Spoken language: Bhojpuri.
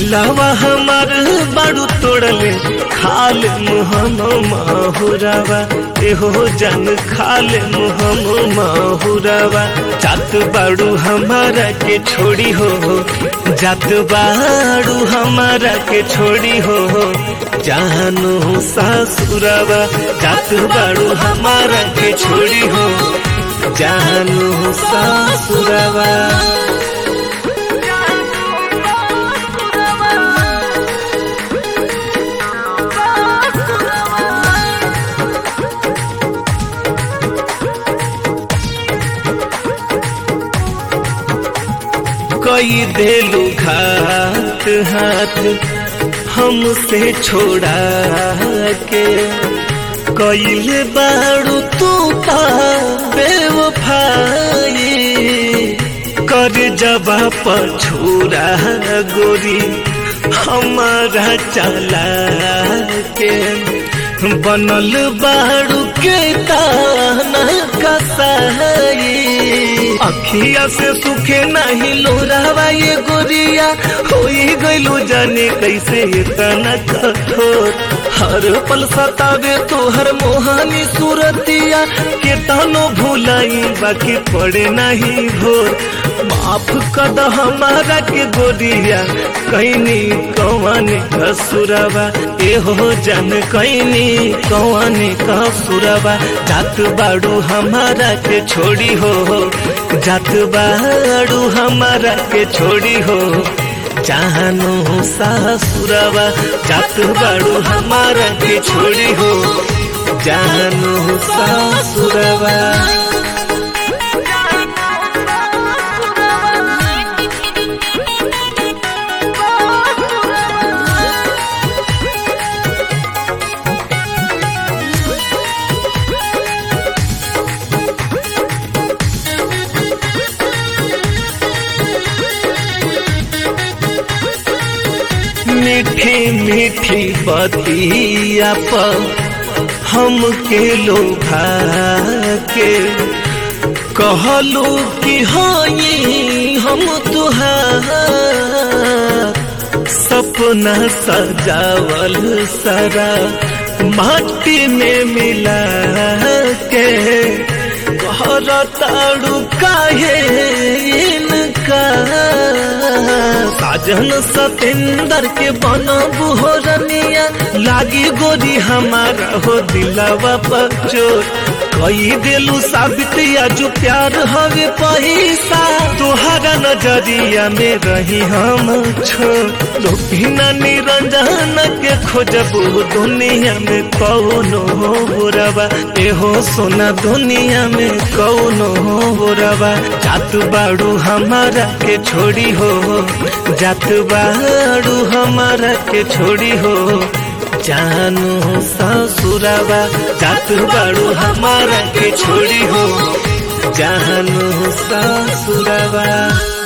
दिलावा हमार बाड़ू तोड़ले खाल मुहम माहुरावा एहो जन खाल मुहम माहुरावा जात बाड़ू हमारा के छोड़ी हो जात बाड़ू हमारा के छोड़ी हो जानू सासुरावा जात बाड़ू हमारा के छोड़ी हो जानू सासुरावा कई देलू घात हाथ हमसे छोड़ा के कैले बाड़ू तू पा बेवफाई कर जबा पर छोड़ा गोरी हमारा चला के बनल बाड़ू के ताना कसाई अखिया से सुखे नहीं लोरावा ये गोरिया होई गइलू जाने कैसे इतना कठोर हर पल सतावे तोहर मोहानी सूरतिया के तानो भूलाई बाकी पड़े नहीं भोर माफ कद हमारा के गोरिया कैनी कौन कसुरवा एहो जन कैनी कौन कसुरवा जात बाड़ू हमारा के छोड़ी हो जात बाड़ू हमारा के छोड़ी हो जानू सासुरवा जात बाड़ू हमारा के छोड़ी हो जानू सासुरवा मीठी मीठी बतिया पर हम के लोभा के कहलू कि हई हम तुहार सपना सजावल सारा माटी में मिला के कहर ताड़ू काहे इनका साजन सतेंदर के बन बुहरनिया लागी गोरी हमारा हो दिलावा पचोर कई दिलू साबित जो प्यार हवे पैसा तुहरा नजरिया में रही हम छो लोभिना निरंजन के खोजबू दुनिया में कौनो बुरवा एहो सोना दुनिया में कौनो बुरवा जात बाड़ू हमारा के छोड़ी हो जात बाड़ू हमारा के छोड़ी हो जानू ससुरावा जात बाड़ू हमारा के छोड़ी हो जानू ससुरावा